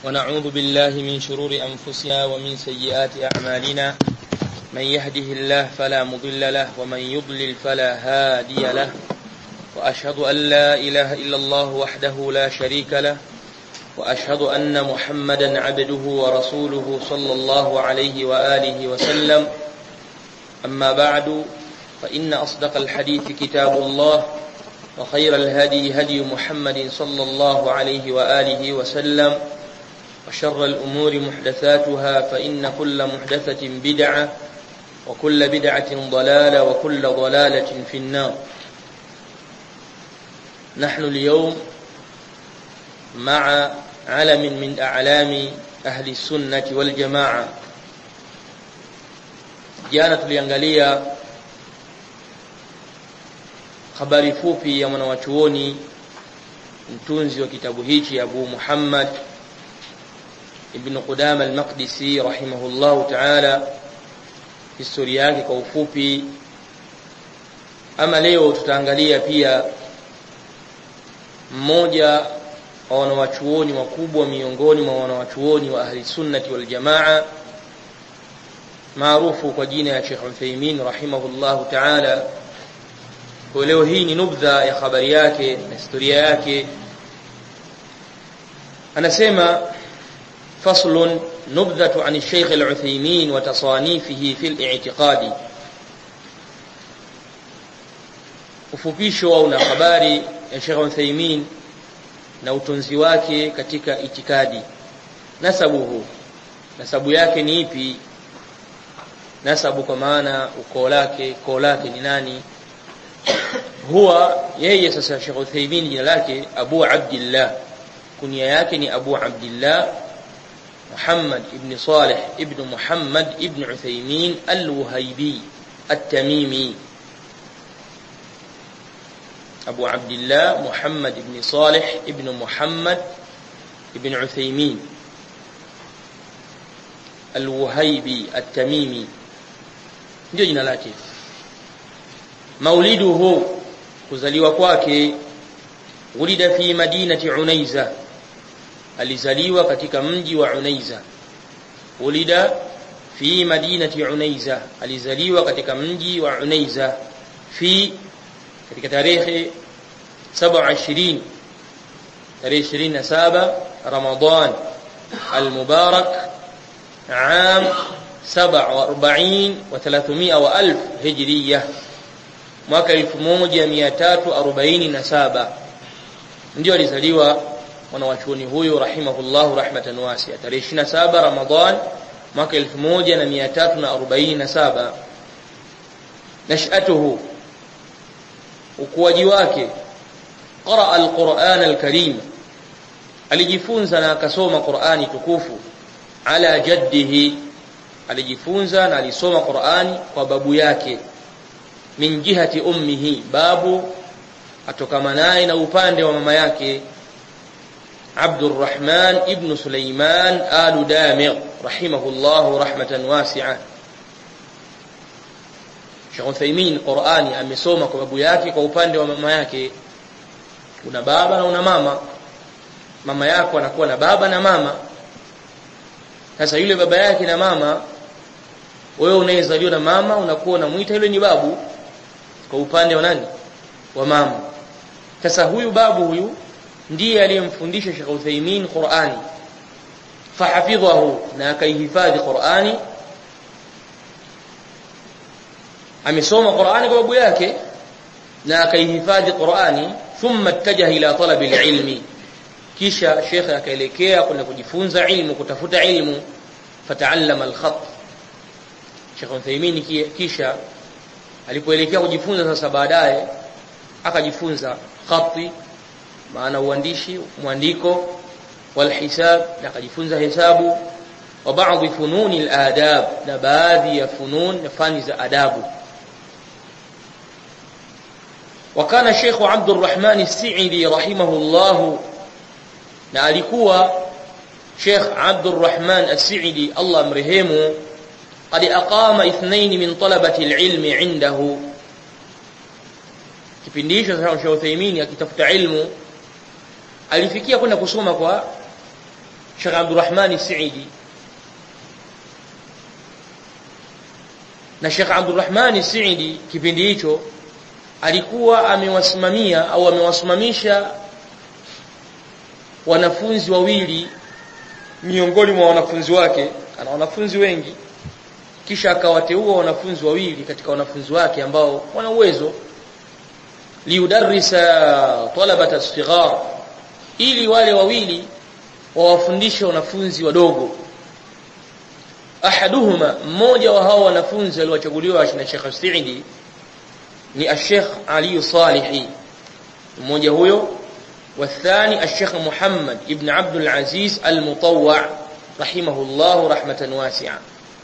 ونعوذ بالله من شرور أنفسنا ومن سيئات أعمالنا من يهده الله فلا مضل له ومن يضلل فلا هادي له وأشهد أن لا إله إلا الله وحده لا شريك له وأشهد أن محمدا عبده ورسوله صلى الله عليه وآله وسلم أما بعد فإن أصدق الحديث كتاب الله وخير الهدي هدي محمد صلى الله عليه وآله وسلم وشر الأمور محدثاتها فإن كل محدثة بدعة وكل بدعة ضلالة وكل ضلالة في النار نحن اليوم مع علم من أعلام أهل السنة والجماعة jana tuliangalia habari fupi ya mwanawachuoni mtunzi wa kitabu hichi Abu Muhammad ibn Qudama al-Maqdisi rahimahullahu ta'ala historia yake kwa ufupi ama leo tutaangalia pia mmoja wa wanawachuoni wakubwa miongoni mwa wanawachuoni wa ahli sunnati wal jamaa maarufu kwa jina ya Sheikh Uthaymeen rahimahullahu ta'ala kwa leo hii ni nubdha ya habari yake na historia yake anasema faslun nubdhatu an Sheikh Al-Uthaymeen wa tasanifihi fi al-i'tiqadi ufupisho au na habari ya Sheikh Uthaymeen na utunzi wake katika itikadi nasabuhu nasabu yake ni ipi nasabu kwa maana ukoo lake koo lake ni nani huwa yeye sasa Sheikh Uthaymeen jina lake Abu Abdullah kunia yake ni Abu Abdullah Muhammad ibn Salih ibn Muhammad ibn Uthaymeen al-Wuhaybi at-Tamimi أبو عبد الله محمد بن صالح ابن محمد ابن عثيمين الوهيبي التميمي ndio jina lake mauliduhu kuzaliwa kwake ulida fi madinati unaiza alizaliwa katika mji wa unaiza ulida fi madinati unaiza alizaliwa katika mji wa unaiza fi katika tarehe 27 tarehe 27 Ramadhan al-Mubarak عام 47 و300 والف هجريه mwaka 1347 ndio alizaliwa mwanawachuoni huyo rahimahullahu rahmatan wasi'a tarehe 27 Ramadhan mwaka 1347 nashatuhu ukuaji wake qara alquran alkarim alijifunza na akasoma Qur'ani tukufu ala jaddihi alijifunza na alisoma Qur'ani kwa babu yake min jihati ummihi babu atokama naye na upande wa mama yake Abdurrahman ibn Sulaiman al-Damigh rahimahullah rahmatan wasi'ah Sheikh Uthaymeen Qur'ani amesoma kwa babu yake kwa upande wa mama yake una baba na una mama mama yako anakuwa na baba na mama sasa yule baba yake na mama wewe unayezaliwa na mama unakuwa unamuita yule ni babu kwa upande wa nani wa mama sasa huyu babu huyu ndiye aliyemfundisha Sheikh Uthaymeen Qur'ani fahafidhahu na akaihifadhi Qur'ani amesoma Qur'ani kwa babu yake na akaihifadhi Qur'ani thumma ittajaha ila talabi alilmi kisha Sheikh akaelekea kwenda kujifunza ilmu kutafuta ilmu fataallama alkhat Sheikh Uthaymeen kisha alipoelekea kujifunza sasa baadaye akajifunza khati maana uandishi mwandiko walhisab na akajifunza hesabu wa baadhi fununi aladab na baadhi ya funun na fani za adabu وكان الشيخ عبد الرحمن السعدي رحمه الله na alikuwa Sheikh Abdul Rahman As-Sa'idi Allah mrehemu qad aqama ithnain min talabati al-ilm indahu kipindi hicho Sheikh Uthaymeen akitafuta ilmu alifikia kwenda kusoma kwa Sheikh Abdurrahman Saidi na Sheikh Abdurrahman Saidi kipindi hicho alikuwa amewasimamia au amewasimamisha wanafunzi wawili miongoni mwa wanafunzi wake ana wanafunzi wengi kisha akawateua wanafunzi wawili katika wanafunzi wake ambao wana uwezo liudarrisa talabata as-sighar ili wale wawili wawafundishe wanafunzi wadogo ahaduhuma mmoja wa hao wanafunzi aliochaguliwa na Sheikh Saidi ni Sheikh Ali Salihi mmoja huyo والثاني الشيخ محمد ابن عبد العزيز المطوع رحمه الله رحمة واسعة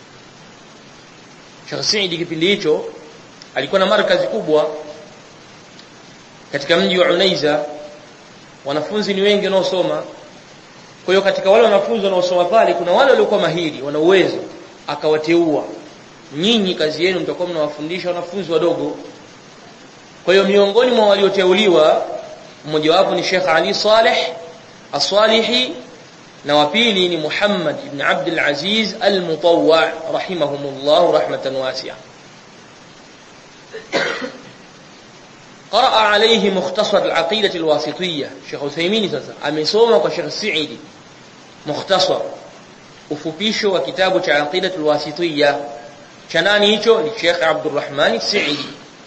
Sheikh Saidi kipindi hicho alikuwa na markazi kubwa katika mji wa Unaiza wanafunzi ni wengi wanaosoma kwa hiyo katika wale wanafunzi wanaosoma pale kuna wale waliokuwa mahiri wana uwezo akawateua nyinyi kazi yenu mtakuwa mnawafundisha wanafunzi wadogo kwa hiyo miongoni mwa walioteuliwa mmoja wapo ni Sheikh Ali Saleh As-Salihi na wa pili ni Muhammad ibn Abdul Aziz Al-Mutawwa rahimahumullah rahmatan wasi'a قرأ عليه مختصر العقيدة الواسطية شيخ عثيمين sasa amesoma kwa Sheikh Saidi mukhtasar ufupisho wa kitabu cha aqida alwasitiyya cha nani hicho ni Sheikh Abdurrahman Saidi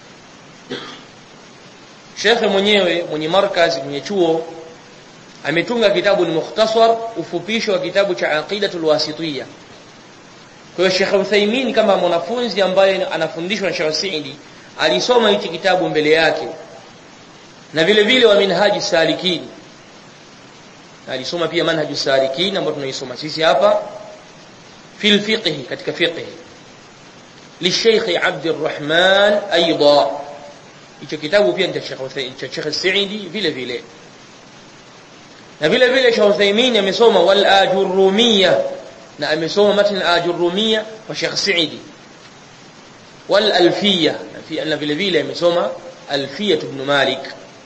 Sheikh mwenyewe mwenye markaz mwenye chuo ametunga kitabu ni mukhtasar ufupisho wa kitabu cha aqida alwasitiyya kwa hiyo Sheikh Uthaymeen kama mwanafunzi ambaye anafundishwa na Sheikh Saidi alisoma hichi kitabu mbele yake na vile vile wa minhaji salikin alisoma pia manhaju salikin ambao tunaisoma sisi hapa fil fiqh katika fiqh للشيخ عبد الرحمن ايضا hicho kitabu pia ni cha Sheikh Sheikh Saidi vile vile na vile vile Sheikh Uthaymeen amesoma wal ajurumiyya na amesoma matn al ajurumiyya wa Sheikh Saidi wal alfiyya na vile vile amesoma alfiyya ibn Malik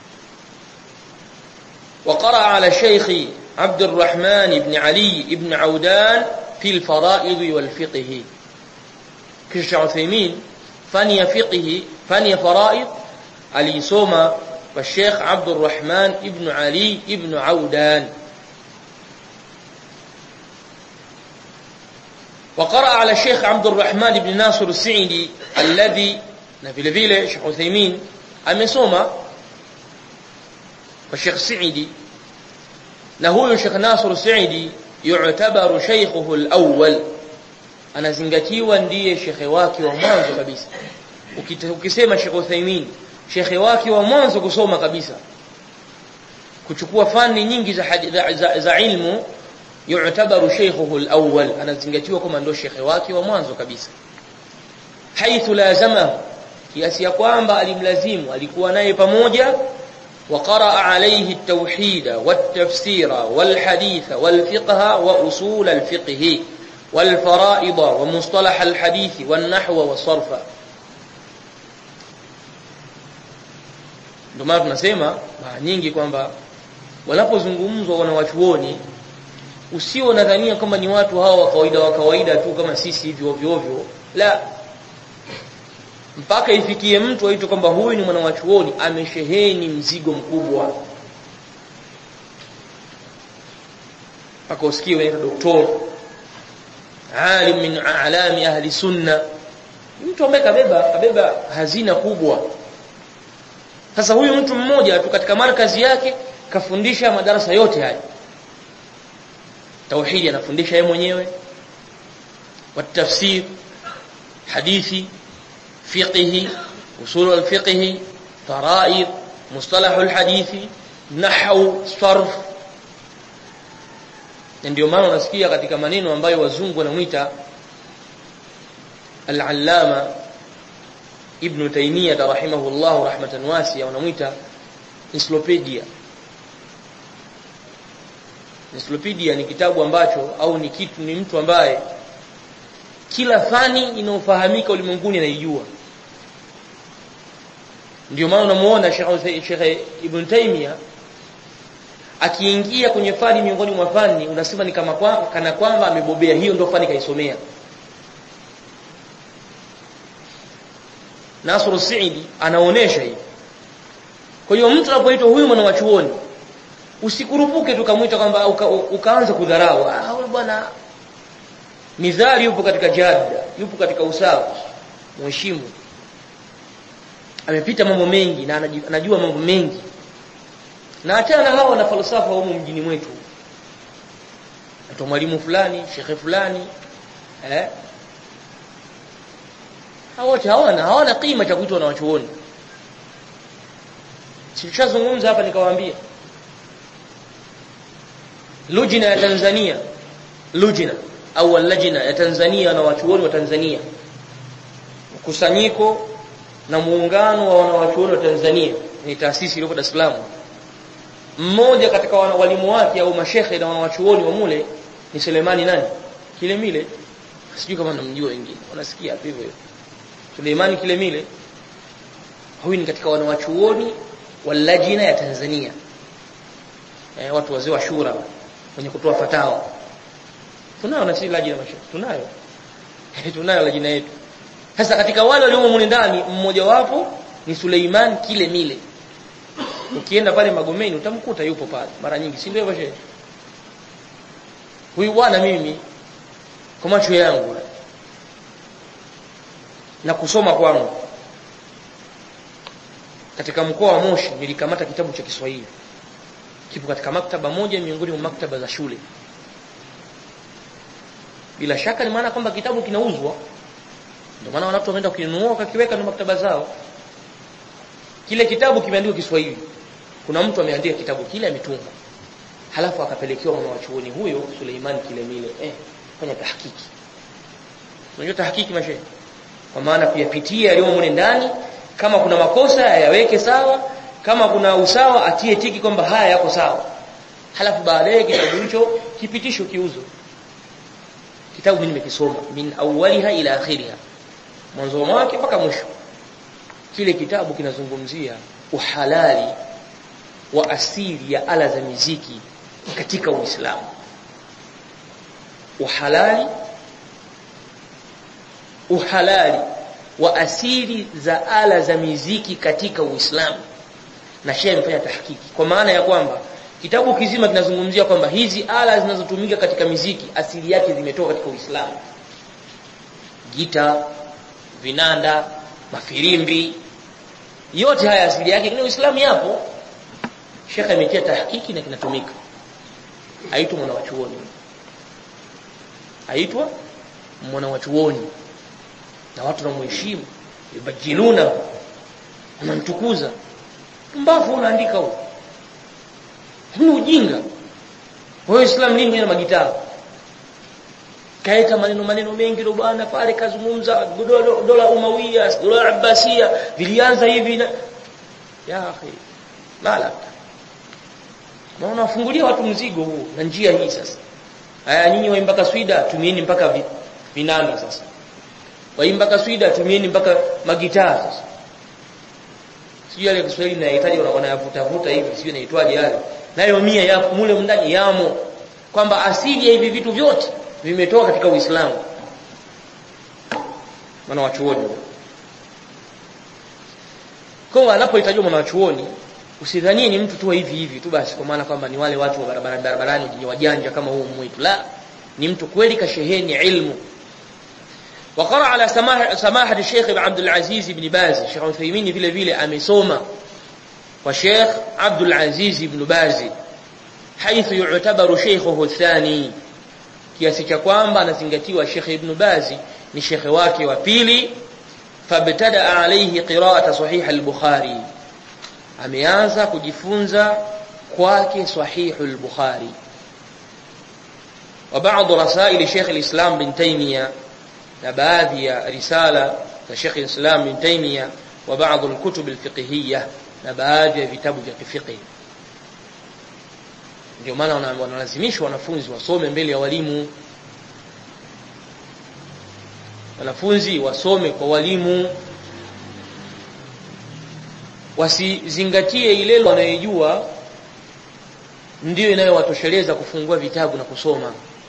وقرأ على الشيخ عبد الرحمن بن علي بن عودان في الفرائض والفقه كش عثيمين فني فقه فني فرائض علي سوما والشيخ عبد الرحمن بن علي بن عودان وقرأ على الشيخ عبد الرحمن بن ناصر السعدي الذي نبيل فيله شيخ عثيمين أمسوما والشيخ السعدي نهو الشيخ ناصر السعدي يعتبر شيخه الأول anazingatiwa ndiye shekhe wake wa mwanzo kabisa ukisema Sheikh Uthaymeen shekhe wake wa mwanzo kusoma kabisa kuchukua fani nyingi za, za, za, za ilmu yu'tabaru shaykhuhu al-awwal anazingatiwa kama ndio shekhe wake wa mwanzo kabisa haithu lazama kiasi ya kwamba alimlazimu alikuwa naye pamoja وقرأ عليه التوحيد والتفسير والحديث والفقه وأصول الفقه والفرائض ومصطلح الحديث والنحو والصرف ndio maana tunasema mara nyingi kwamba wanapozungumzwa wanawachuoni usio nadhania kama ni watu hawa wa kawaida wa kawaida tu kama sisi hivi ovyo ovyo la mpaka ifikie mtu aitwe kwamba huyu ni mwanawachuoni amesheheni mzigo mkubwa mpaka usikie wanaitwa doktor alim min a'lami ahli sunna mtu ambaye kabeba kabeba hazina kubwa sasa huyu mtu mmoja tu katika markazi yake kafundisha madarasa yote haya tauhidi anafundisha yeye mwenyewe watafsir hadithi fiqhi usul alfiqhi faraid mustalah alhadithi nahwu sarf ndio maana unasikia katika maneno ambayo wazungu wanamuita al-allama ibn taymiyyah rahimahullah rahmatan wasi'a wanamuita encyclopedia encyclopedia ni kitabu ambacho au ni kitu ni mtu ambaye kila fani inayofahamika ulimwenguni anaijua ndio maana unamuona Sheikh Ibn Taymiyyah akiingia kwenye fani miongoni mwa fani unasema ni kama kwa, kana kwamba amebobea hiyo ndio fani kaisomea Nasru Saidi anaonesha hivi kwa hiyo mtu anapoitwa huyu mwana wa chuoni usikurupuke tukamwita kwamba uka, ukaanza kudharau ah huyu bwana mizali yupo katika jada yupo katika usawa mheshimu amepita mambo mengi na anajua mambo mengi na achana na hawa na falsafa humu mjini mwetu atoa mwalimu fulani shekhe fulani eh hao wote hawana hawana kima cha kuitwa na wachuoni Sishazungumza hapa nikawaambia lujina ya Tanzania lujina au lajina ya Tanzania na wachuoni wa Tanzania mkusanyiko na muungano wa wanawachuoni wa Tanzania ni taasisi iliyopo Dar es Salaam mmoja katika walimu wake au mashehe na wanawachuoni wa mule ni Selemani nani Kilemile sijui kama namjua wengine wanasikia hivyo hivyo Suleimani Kilemile huyu ni katika wanawachuoni wa lajina ya Tanzania eh, watu wazee wa shura wenye kutoa fatawa tunayo na sisi lajina mashaikh tunayo tunayo lajina yetu sasa katika wale waliomo mule ndani mmoja wapo ni Suleiman Kilemile ukienda pale Magomeni utamkuta yupo pale mara nyingi si ndio hivyo shehe huyu bwana mimi kwa macho yangu na kusoma kwangu katika mkoa wa Moshi nilikamata kitabu cha Kiswahili kipo katika maktaba moja miongoni mwa maktaba za shule bila shaka ni maana kwamba kitabu kinauzwa ndio maana watu wameenda kukinunua wakakiweka na maktaba zao kile kitabu kimeandikwa Kiswahili kuna mtu ameandika kitabu kile ametunga halafu akapelekewa mwana wa chuoni huyo Suleiman Kilemile eh fanya tahakiki unajua tahakiki mashehe kwa maana kuyapitia yaliyo mule ndani kama kuna makosa yaweke sawa kama kuna usawa atie tiki kwamba haya yako sawa halafu baadaye kitabu hicho kipitisho kiuzo kitabu mimi nimekisoma min awwaliha ila akhiriha mwanzo wake mpaka mwisho kile kitabu kinazungumzia uhalali wa asili ya ala za miziki katika Uislamu uhalali uhalali wa asili za ala za miziki katika Uislamu na shehe amefanya tahakiki kwa maana ya kwamba kitabu kizima kinazungumzia kwamba hizi ala zinazotumika katika miziki asili yake zimetoka katika Uislamu gita vinanda mafirimbi yote haya asili yake kwenye Uislamu yapo Sheikh ametia tahakiki na kinatumika aitwa mwana wa chuoni aitwa mwana wa chuoni na watu wanamheshimu yubajiluna wanamtukuza mbavu unaandika huko ni ujinga wewe Islam nini mwenye magitaa kaita maneno maneno mengi ndo bwana pale kazungumza dola, dola umawia dola abbasia vilianza hivi na ya akhi mala na unafungulia watu mzigo huu na njia hii sasa haya nyinyi waimba kaswida tumieni mpaka vi, vinanda sasa waimba kaswida tumieni mpaka magitaa sasa sijui yale Kiswahili nayahitaji wanayavuta vuta hivi sijui inaitwaje yale nayo mia ya mule ndani yamo kwamba asili ya hivi vitu vyote vimetoka katika Uislamu maana wachuoni kwa anapohitajwa mwana wachuoni usidhanie ni mtu tu hivi hivi tu basi kwa maana kwamba ni wale watu wa barabara barabarani ni wajanja kama huu mwitu la ni mtu kweli kasheheni ilmu وقرأ على سماح سماحة الشيخ عبد العزيز بن باز الشيخ عثيمين vile vile amesoma kwa Sheikh Abdul Aziz ibn Baz حيث يعتبر شيخه الثاني kiasi cha kwamba anazingatiwa Sheikh Ibn Baz ni shekhe wake wa pili fabtada alayhi qira'ata sahih al-Bukhari ameanza kujifunza kwake sahih al-Bukhari wa baadhi rasail Sheikh al-Islam bin Taymiyyah na baadhi ya risala za Sheikh al-Islam bin Taymiyyah wa baadhi al-kutub al-fiqhiyyah na baadhi ya vitabu vya fiqh ndio maana wanalazimishwa wanafunzi wasome mbele ya walimu wanafunzi wasome kwa walimu wasizingatie ile wanayojua ndiyo inayowatosheleza kufungua vitabu na kusoma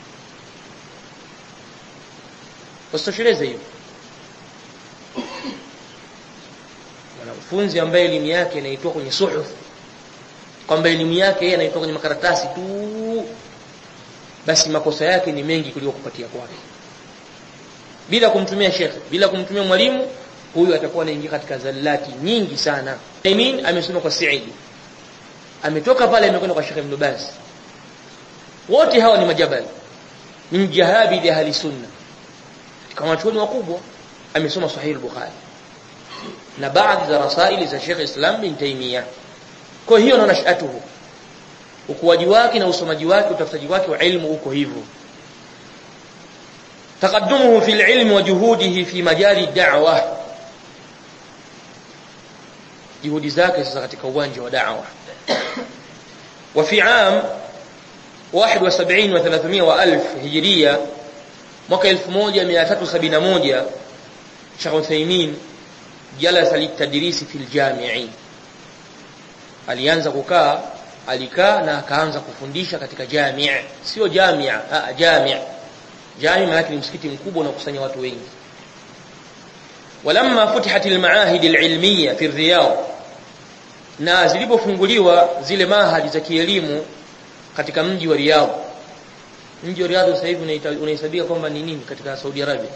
wasitosheleze hiyo mwanafunzi ambaye elimu yake inaitoa kwenye suhuf kwamba elimu yake yeye anaitoa kwenye makaratasi tu basi makosa yake ni mengi kuliko kupatia kwake bila kumtumia shekhe bila kumtumia mwalimu huyu atakuwa anaingia katika zallati nyingi sana Aimin amesoma kwa Saidi ametoka pale amekwenda kwa Sheikh Ibn Baz wote hawa ni majabali min jahabi ahli sunna kama wanachuoni wakubwa amesoma Sahih al-Bukhari na baadhi za rasaili za Sheikh Islam bin Taymiyyah kwa hiyo na nashatuhu ukuaji wake na usomaji wake utafutaji wake wa ilmu uko hivyo تقدمه في العلم وجهوده في مجال الدعوة juhudi zake sasa katika uwanja wa da'wa wa fi am 71 wa 300 wa 1000 hijria mwaka 1371 Sheikh Uthaymeen jalasa litadrisi fil jami'i alianza kukaa alikaa na akaanza kufundisha katika jamii sio jamia a jamii jamii maana ni msikiti mkubwa unakusanya watu wengi ولما فتحت المعاهد العلميه في الرياض na zilipofunguliwa zile mahadi za kielimu katika mji wa Riyadh mji wa Riyadh sasa hivi unahesabika kwamba ni nini katika Saudi Arabia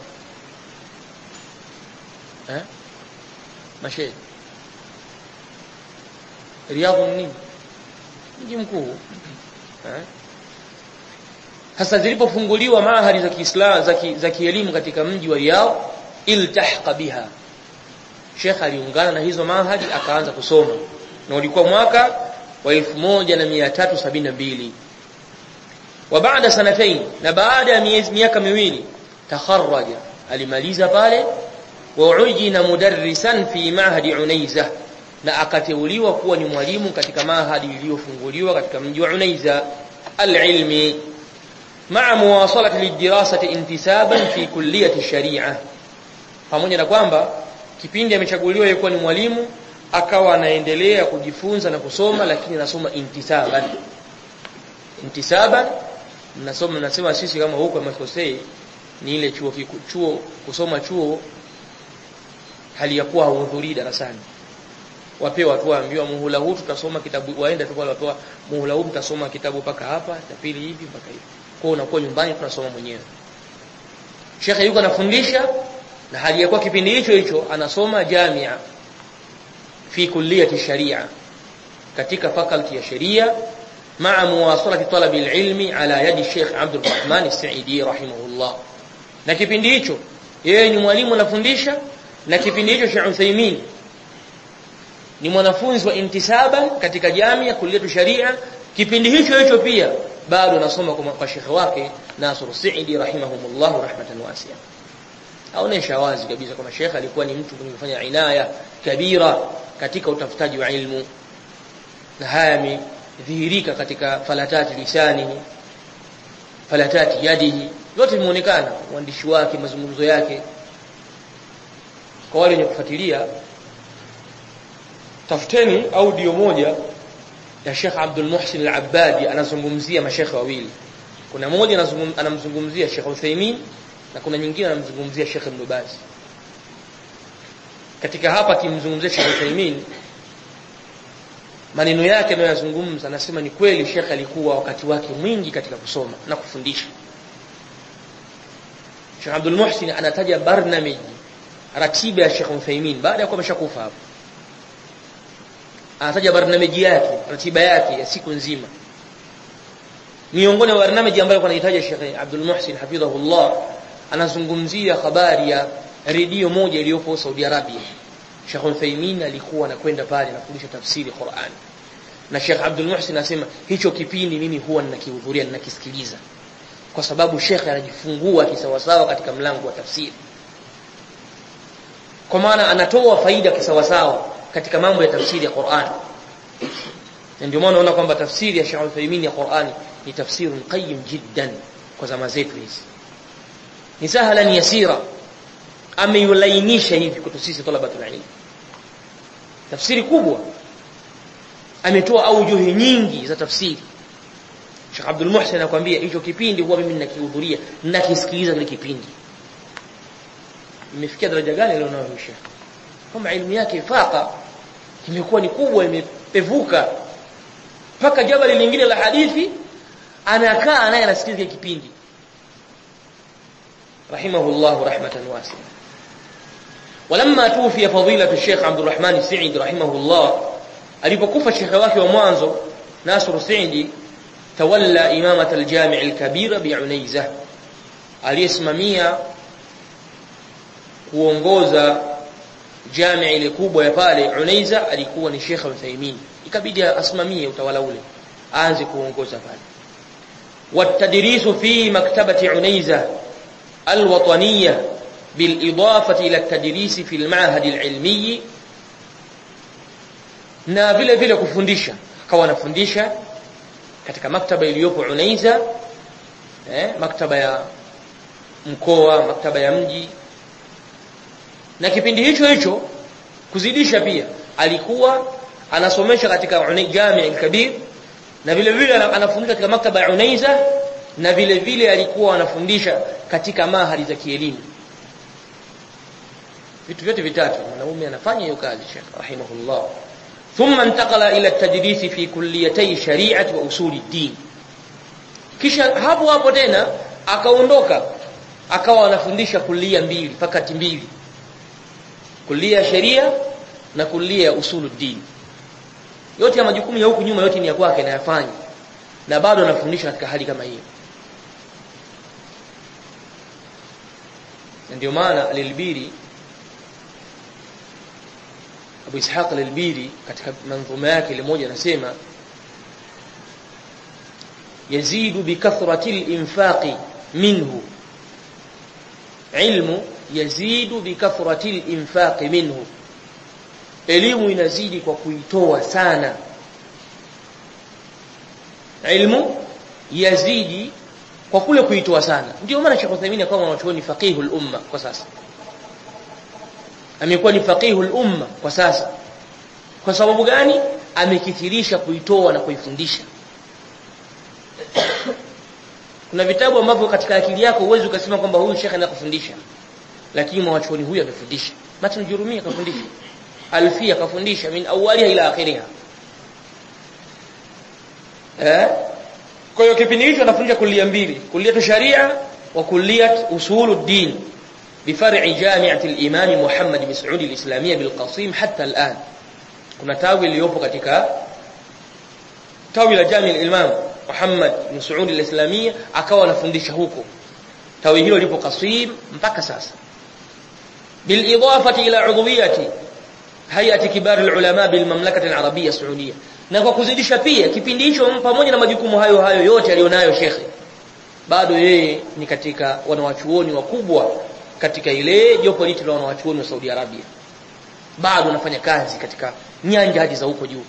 eh mashe Riyadh ni nini mji mkuu eh sasa zilipofunguliwa mahadi za Kiislamu za kielimu katika mji wa Riyadh iltahqa biha Sheikh aliungana na hizo mahadi akaanza kusoma na ulikuwa mwaka wa 1372 wa baada sanatain na baada ya miaka miwili takharraja alimaliza pale wa ujina mudarrisan fi mahadi unaiza na akateuliwa kuwa ni mwalimu katika mahadi iliyofunguliwa katika mji wa unaiza alilmi مع مواصلة للدراسة انتسابا في كلية الشريعة pamoja na kwamba kipindi amechaguliwa yeye ni mwalimu akawa anaendelea kujifunza na kusoma lakini anasoma intisaban intisaban nasoma nasema sisi kama huko Makosei ni ile chuo chuo kusoma chuo hali ya kuwa hauhudhurii darasani wapewa tu waambiwa muhula huu tutasoma kitabu waenda tu wale wapewa muhula huu mtasoma kitabu mpaka hapa cha pili hivi mpaka hivi kwa unakuwa nyumbani tunasoma mwenyewe Sheikh yuko anafundisha na hali ya kuwa kipindi hicho hicho anasoma jamia fi kulliyati sharia katika faculty ya sheria مع مواصله طلب العلم على يد الشيخ عبد الرحمن السعيدي رحمه الله na kipindi hicho yeye ni mwalimu anafundisha na kipindi hicho Sheikh Uthaymeen ni mwanafunzi wa intisaba katika jamia kulliyatu sharia kipindi hicho hicho pia bado anasoma kwa shekhe wake Nasr Saidi rahimahumullah rahmatan wasi'a aonesha wazi kabisa kwamba shekhe alikuwa ni mtu mwenye kufanya inaya kabira katika utafutaji wa ilmu na haya yamedhihirika katika falatati lisanihi falatati yadihi yote vimeonekana uandishi wake mazungumzo yake kwa wale wenye kufuatilia tafuteni audio moja ya Sheikh Abdul Muhsin Al-Abbadi anazungumzia mashekhe wawili kuna moja anamzungumzia Sheikh Uthaymeen na kuna nyingine anamzungumzia Sheikh Ibn Baz katika hapa akimzungumzia Sheikh Uthaymeen maneno yake anayozungumza anasema ni kweli Sheikh alikuwa wakati wake mwingi katika kusoma na kufundisha Sheikh Abdul Muhsin anataja barnamiji ratiba ya Sheikh Uthaymeen baada ya kuwa ameshakufa hapo anataja barnamiji yake ratiba yake ya siku nzima miongoni mwa barnamiji ambayo anahitaji Sheikh Abdul Muhsin hafidhahullah anazungumzia habari ya redio moja iliyopo Saudi Arabia Sheikh Uthaymeen alikuwa anakwenda pale anafundisha tafsiri Qur'an na Sheikh Abdul Muhsin anasema hicho kipindi mimi huwa ninakihudhuria ninakisikiliza kwa sababu Sheikh anajifungua kisawasawa katika mlango wa tafsiri kwa maana anatoa faida kisawasawa katika mambo ya tafsiri ya Qur'an ndio maana unaona kwamba tafsiri ya Sheikh Uthaymeen ya Qur'an ni tafsiri qayyim jiddan kwa zama zetu hizi ni sahlan yasira ameulainisha hivi kwetu sisi talabatul ilm tafsiri kubwa ametoa aujuhi nyingi za tafsiri Sheikh Abdul Muhsin anakuambia hicho kipindi huwa mimi ninakihudhuria ninakisikiliza kile kipindi imefikia daraja gani leo nayo Sheikh kama elimu yake faqa imekuwa ni kubwa imepevuka mpaka jabali lingine la hadithi anakaa naye anasikiliza kipindi rahimahullah rahmatan wasi'a ولما توفي فضيلة الشيخ عبد الرحمن السعيد رحمه الله alipokufa shekhe wake wa mwanzo Nasr Saidi tawalla imamat al-jami' al-kabira bi'unaiza aliyesimamia kuongoza jami' ile kubwa ya pale Unaiza alikuwa ni Sheikh Uthaymeen ikabidi asimamie utawala ule aanze kuongoza pale والتدريس في مكتبة عنيزة الوطنية بالإضافة إلى التدريس في المعهد العلمي na vile vile kufundisha akawa anafundisha katika maktaba iliyopo Unaiza eh, maktaba ya mkoa maktaba ya mji na kipindi hicho hicho kuzidisha pia alikuwa anasomesha katika Jami' al-Kabir na vile vile anafundisha katika maktaba ya Unaiza na vile vile alikuwa anafundisha katika mahali za kielimu vitu vyote vitatu mwanaume anafanya hiyo kazi Sheikh rahimahullah ثم انتقل إلى التدريس في كليتي الشريعة وأصول الدين kisha hapo hapo tena akaondoka akawa anafundisha kulia mbili fakati mbili kulia ya sheria na kulia ya usuluddin yote ya majukumu ya huku nyuma yote ni ya kwake na yafanya na bado anafundisha katika hali kama hiyo ndio maana alilbiri Abu Ishaq al-Albiri katika manzuma yake ile moja anasema yazidu bikathrati al-infaqi minhu ilmu yazidu bikathrati al-infaqi minhu elimu inazidi kwa kuitoa sana ilmu yazidi kwa kule kuitoa sana ndio maana Sheikh Uthaymeen akawa mwanachuoni faqihul umma kwa sasa amekuwa ni faqihul umma kwa sasa kwa sababu gani amekithirisha kuitoa na kuifundisha kuna vitabu ambavyo katika akili yako uwezi ukasema kwamba huyu shekhe anakufundisha lakini mwachuoni huyu amefundisha matn jurumia kafundisha alfia kafundisha min awaliha ila akhiriha eh kwa hiyo kipindi hicho anafundisha kulia mbili kulia sharia wa kulia usuluddin بفرع جامعة الإمام محمد بن سعود الإسلامية بالقصيم حتى الآن كنا تاوي اليوبو katika tawi la Jami al-Imam Muhammad bin Saud al-Islamia akawa anafundisha huko tawi hilo lipo Qasim mpaka sasa bil idafati ila udhwiyati hayati kibar al-ulama bil mamlakati al-arabiyya saudiya na kwa kuzidisha pia kipindi hicho pamoja na majukumu hayo hayo yote alionayo shekhe bado yeye ni katika wanawachuoni wakubwa katika ile jopo liti la wanawachuoni wa Saudi Arabia bado anafanya kazi katika nyanja hadi za huko juu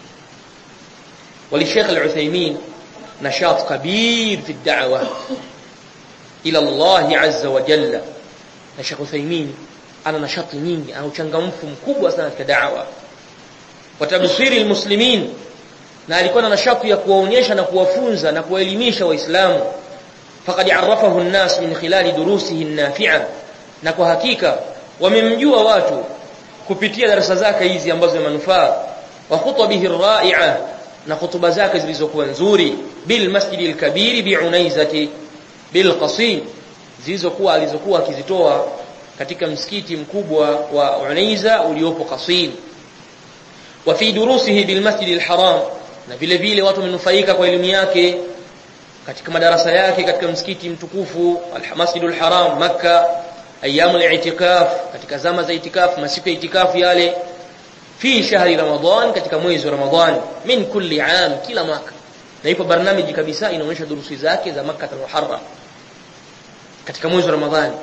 وللشيخ العثيمين نشاط كبير في الدعوة إلى الله عز وجل الشيخ عثيمين أنا نشاط nyingi ana uchangamfu mkubwa sana katika da'wa watabsiri almuslimin na alikuwa na nashati ya kuwaonyesha na kuwafunza na kuwaelimisha waislamu faqad arafahu an-nas min khilali durusihi an-nafi'a na kwa hakika wamemjua watu kupitia darasa zake hizi ambazo ni manufaa wa khutbihi ar-ra'i'a na hutuba zake zilizokuwa nzuri bil masjidi al-kabir bi unaizati bil qasim zilizokuwa alizokuwa akizitoa katika msikiti mkubwa wa Unaiza uliopo Qasim wa fi durusihi bil masjid al-haram na vile vile watu wamenufaika kwa elimu yake katika madarasa yake katika msikiti mtukufu al-masjid al-haram makkah ayamu al-i'tikaf katika zama za itikaf masiku ya itikafu yale fi shahri ramadan katika mwezi wa ramadan min kulli am kila mwaka na ipo barnamiji kabisa inaonyesha durusi zake za makkah al-muharram katika mwezi wa ramadhani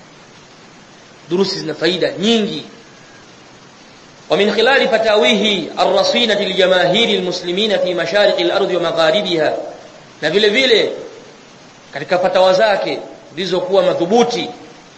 durusi zina faida nyingi ومن خلال فتاويه الرصينة لجماهير المسلمين في مشارق الأرض ومغاربها na vile vile katika fatawa zake zilizokuwa madhubuti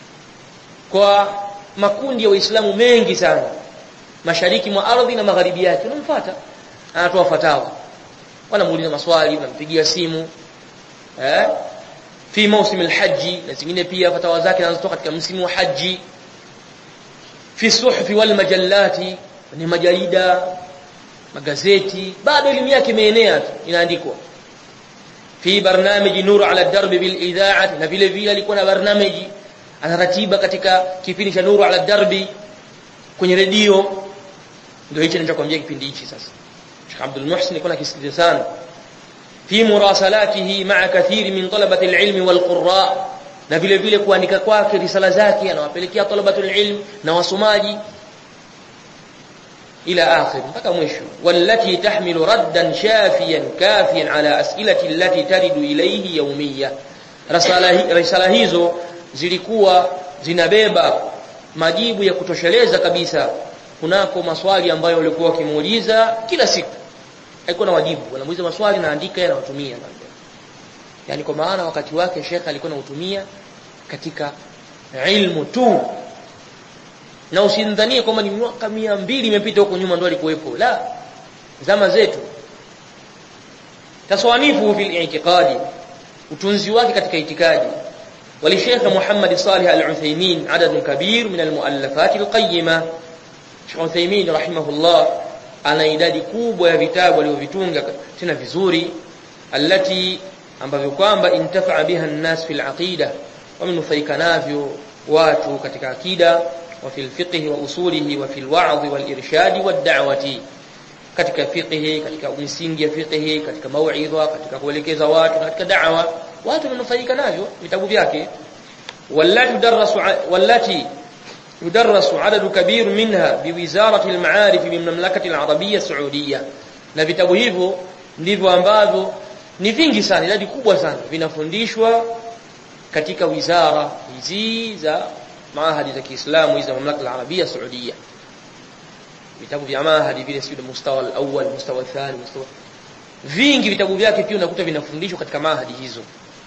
kwa makundi ya waislamu mengi sana mashariki mwa ardhi na magharibi yake unamfuata anatoa fatawa wanamuuliza maswali unampigia simu eh fi mausim alhajj na zingine pia fatawa zake zinazotoka katika msimu wa haji fi suhfi wal majallati ni majarida magazeti bado elimu yake imeenea inaandikwa fi barnamiji nur ala darb bil idha'ati na vile vile alikuwa na barnamiji anaratiba katika kipindi cha nuru ala darbi kwenye redio ndio hicho ninachokuambia kipindi hichi sasa Sheikh Abdul Muhsin alikuwa akisikiliza sana fi murasalatihi ma'a kathiri min talabati al-ilm wal qurra na vile vile kuandika kwake risala zake anawapelekea talabatul ilm na wasomaji ila akhir mpaka mwisho wallati tahmilu raddan shafiyan kafiyan ala as'ilati allati taridu ilayhi yawmiyya risala risala hizo zilikuwa zinabeba majibu ya kutosheleza kabisa kunako maswali ambayo walikuwa wakimuuliza kila siku haikuwa na wajibu wanamuuliza maswali na andika yanawatumia yani kwa maana wakati wake Sheikh alikuwa anautumia katika ilmu tu na usidhanie kwamba ni miaka mbili imepita huko nyuma ndo alikuwepo la zama zetu taswanifu fil i'tiqadi utunzi wake katika itikadi ولشيخ محمد صالح العثيمين عدد كبير من المؤلفات القيمة Sheikh Uthaymeen rahimahullah ana idadi kubwa ya vitabu alivyovitunga tena vizuri allati ambavyo kwamba intafa biha an-nas fil aqida wamenufaika navyo watu katika akida wa fil fiqh wa usulihi wa fil wa'd wal irshad wad da'wati katika fiqh katika misingi ya fiqh katika mauidha katika kuelekeza watu katika da'wa watu wamenufaika navyo vitabu vyake wallati darasu wallati يدرس عدد كبير منها بوزارة المعارف من المملكة العربية السعودية na vitabu hivyo ndivyo ambavyo ni vingi sana idadi kubwa sana vinafundishwa katika wizara hizi za maahadi za Kiislamu hizi za mamlaka ya Arabia Saudia vitabu vya maahadi vile sio mustawa al-awwal mustawa al-thani mustawa vingi vitabu vyake pia unakuta vinafundishwa katika maahadi hizo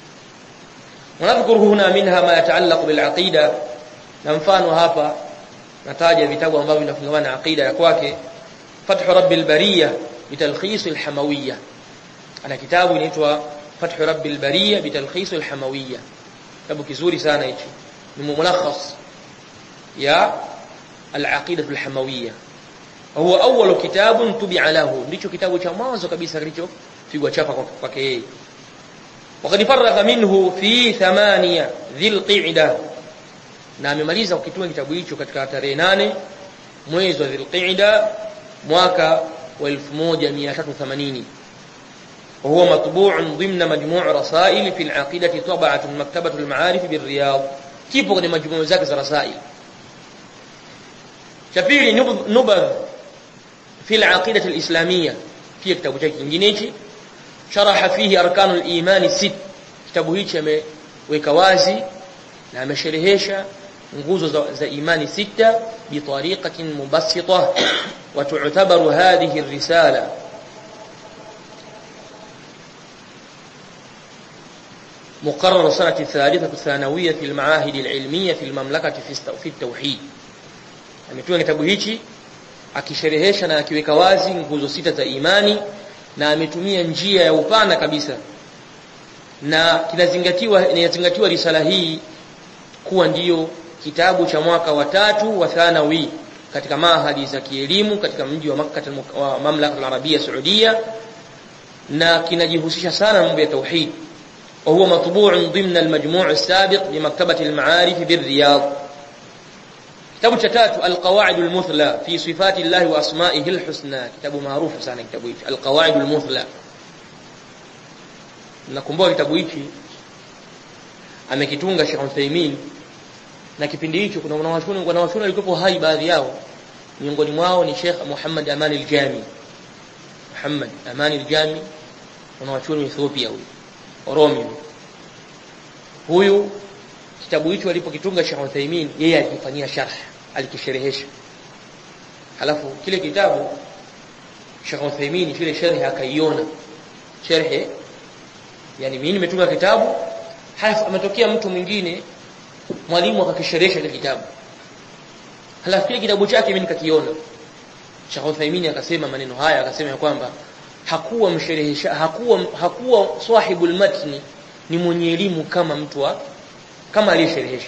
wanadhkuru huna minha ma yataallaq bil aqida na mfano hapa nataja vitabu ambavyo vinafungamana na aqida ya kwake Fathu Rabbil Bariya bitalkhis al-Hamawiyya ana kitabu inaitwa Fathu Rabbil Bariya bitalkhis al-Hamawiyya kitabu kizuri sana hichi ni mulakhas ya al-aqida al-Hamawiyya huwa awwalu kitabun tubi'a lahu ndicho kitabu cha mwanzo kabisa kilichopigwa chapa kwake yeye وقد فرغ منه في ثمانية ذي القعده na amemaliza kukitunga kitabu hicho katika tarehe nane mwezi wa Dhulqa'da mwaka wa 1380 وهو مطبوع ضمن مجموع رسائل في العقيدة طبعة مكتبة المعارف بالرياض kipo kwenye majumuu zake za rasail cha pili nubadh fi al-aqidah al-islamiyya pia kitabu chake kingine hichi sharaha fihi arkanul imani sit kitabu hichi ameweka wazi na amesherehesha nguzo za, za imani sita bitariqatin mubassita wa tu'tabaru hadhihi ar-risala مقرر سنة الثالثة الثانوية في المعاهد العلمية في المملكة في التوحيد ametunga kitabu hichi akisherehesha na akiweka wazi nguzo sita za imani na ametumia njia ya upana kabisa na kinazingatiwa inazingatiwa risala hii kuwa ndiyo kitabu cha mwaka wa tatu wa thanawi katika mahadi za kielimu katika mji wa Makkah wa mamlaka al-Arabia Saudia na kinajihusisha sana mambo ya tauhid وهو مطبوع ضمن المجموع السابق بمكتبة المعارف بالرياض كتاب تتات القواعد المثلى في صفات الله وأسمائه الحسنى كتاب معروف sana kitabu hichi القواعد المثلى nakumbuka kitabu hichi amekitunga Sheikh Uthaymeen na kipindi hicho kuna wanawachuoni wanawachuoni walikuwa hai baadhi yao miongoni mwao ni Sheikh Muhammad Aman al-Jami Muhammad Aman al-Jami wanawachuoni Ethiopia huyu Oromi huyu kitabu hicho alipokitunga Sheikh Uthaymeen yeye alikifanyia sharh alikisherehesha halafu kile kitabu Sheikh Uthaymeen kile sharh akaiona sharh yani mimi nimetunga kitabu halafu ametokea mtu mwingine mwalimu akakisherehesha kile kitabu halafu kile kitabu chake mimi nikakiona Sheikh Uthaymeen akasema maneno haya akasema ya kwamba hakuwa msherehesha hakuwa hakuwa sahibul matni ni mwenye elimu kama mtu wa kama aliyesherehesha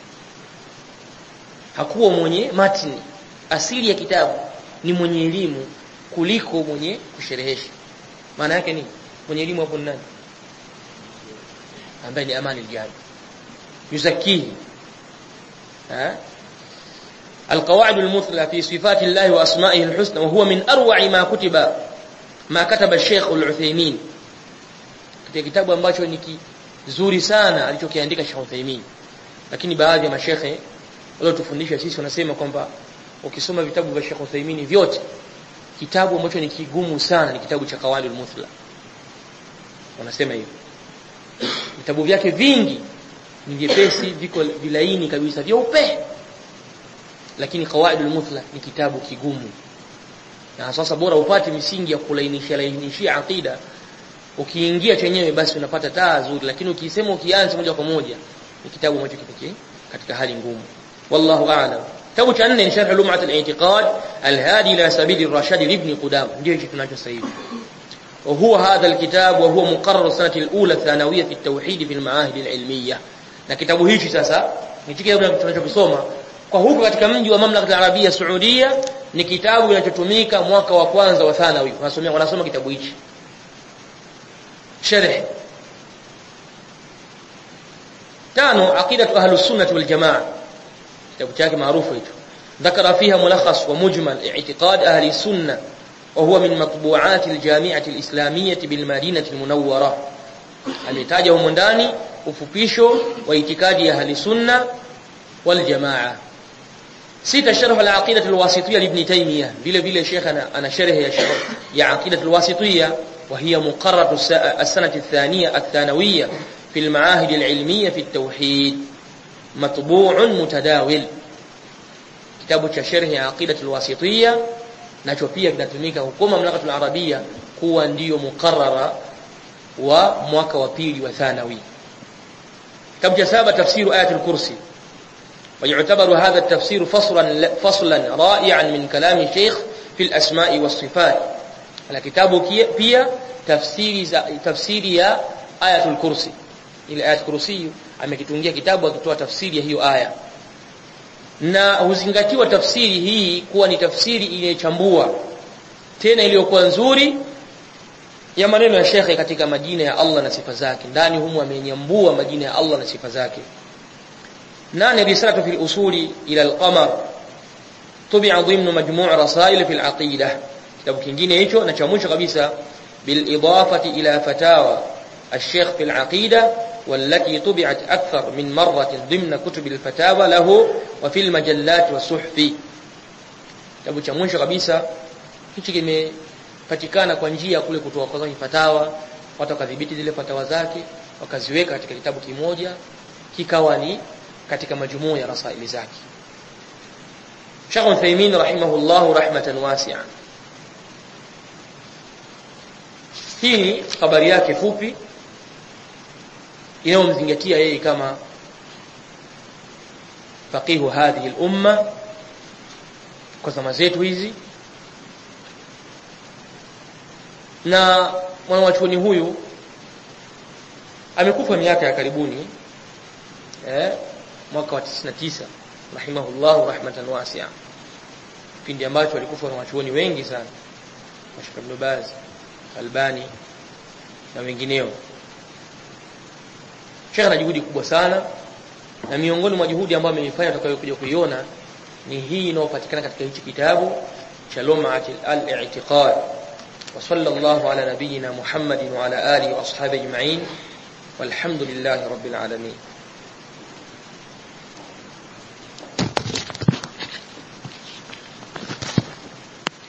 hakuwa mwenye matni asili ya kitabu ni mwenye elimu kuliko mwenye kusherehesha maana yake ni mwenye elimu hapo ni nani ambaye ni amani aljami yuzakihi ha القواعد المثلى في صفات الله وأسمائه الحسنى وهو من أروع ما كتب ما كتب الشيخ العثيمين katika kitabu ambacho ni kizuri sana alichokiandika Sheikh Uthaymeen lakini baadhi ya mashekhe waliotufundisha sisi wanasema kwamba ukisoma vitabu vya Sheikh Uthaymeen vyote kitabu ambacho ni kigumu sana ni kitabu cha Qawaidul Muthla wanasema hivyo vitabu vyake vingi ni vyepesi viko vilaini kabisa vyeupe lakini Qawaidul Muthla ni kitabu kigumu na sasa bora upate misingi ya kulainisha lainishia aqida ukiingia chenyewe basi unapata taa nzuri lakini ukisema ukianza moja kwa moja ni kitabu ambacho kipekee katika hali ngumu wallahu a'lam kitabu cha nne ni sharh lum'at al-i'tiqad al-hadi ila sabil ar-rashad ibn qudam ndio hicho tunacho sasa hivi وهو هذا الكتاب وهو مقرر السنة الأولى الثانوية في التوحيد في المعاهد العلمية na kitabu hichi sasa ni kitabu tunachokisoma kwa huko katika mji wa mamlaka ya Arabia Saudia ni kitabu kinachotumika mwaka wa kwanza wa thanawi wanasoma wanasoma kitabu hichi sharh tano aqidatu ahlus sunnah wal jamaa kitabu chake maarufu hicho ذكر فيها ملخص ومجمل اعتقاد أهل السنة وهو من مطبوعات الجامعة الإسلامية بالمدينة المنورة ametaja humo ndani ufupisho wa itikadi ya ahli sunna wal jamaa sita sharh al aqidah al wasitiyya ibn taymiyah vile vile sheikh ana sharh ya sharh ya aqidah al wasitiyya وهي مقررة السنة الثانية الثانوية في المعاهد العلمية في التوحيد مطبوع متداول كتاب شرح عقيدة الواسطية nacho pia kinatumika huko mamlakatul arabia kuwa ndiyo mukarrara wa mwaka wa pili wa thanawi kitabu cha saba tafsiru ayatul kursi ويعتبر هذا التفسير فصلا فصلا رائعا من كلام الشيخ في الاسماء والصفات على كتابه pia tafsiri za tafsiri ya ayatul kursi ile ayatul kursi amekitungia kitabu akitoa tafsiri ya hiyo aya na huzingatiwa tafsiri hii kuwa ni tafsiri iliyochambua tena iliyokuwa nzuri ya maneno ya shekhe katika majina ya Allah na sifa zake ndani humu amenyambua majina ya Allah na sifa zake nane risalatu fil usuli ila al-qamar tubi'a dhimnu majmu' rasail fil aqidah kitabu kingine hicho na cha mwisho kabisa bil idafati ila fatawa الشيخ في العقيدة والتي طبعت أكثر من مرة ضمن كتب الفتاوى له وفي المجلات والصحف kitabu cha mwisho kabisa hichi kimepatikana kwa njia kule kutoa kwa fatawa watu wakadhibiti zile fatawa zake wakaziweka katika kitabu kimoja kikawa ni katika majumuu ya rasaili zake Sheikh Uthaymeen rahimahullah rahmatan wasi'a hii ni habari yake fupi inayomzingatia yeye kama faqihu hadhihi al-umma kwa zama zetu hizi na mwanachuoni huyu amekufa miaka ya karibuni eh mwaka wa 99 rahimahullah rahmatan wasi'a kipindi ambacho alikufa wanachuoni wengi sana Sheikh Ibn Baz Albani na wengineo Sheikh ana juhudi kubwa sana na miongoni mwa juhudi ambayo ameifanya tutakayokuja kuiona ni hii inayopatikana katika hichi kitabu cha Lum'at al-i'tiqad wa sallallahu ala nabiyyina Muhammadin wa ala alihi wa ashabihi ajma'in walhamdulillahi rabbil alamin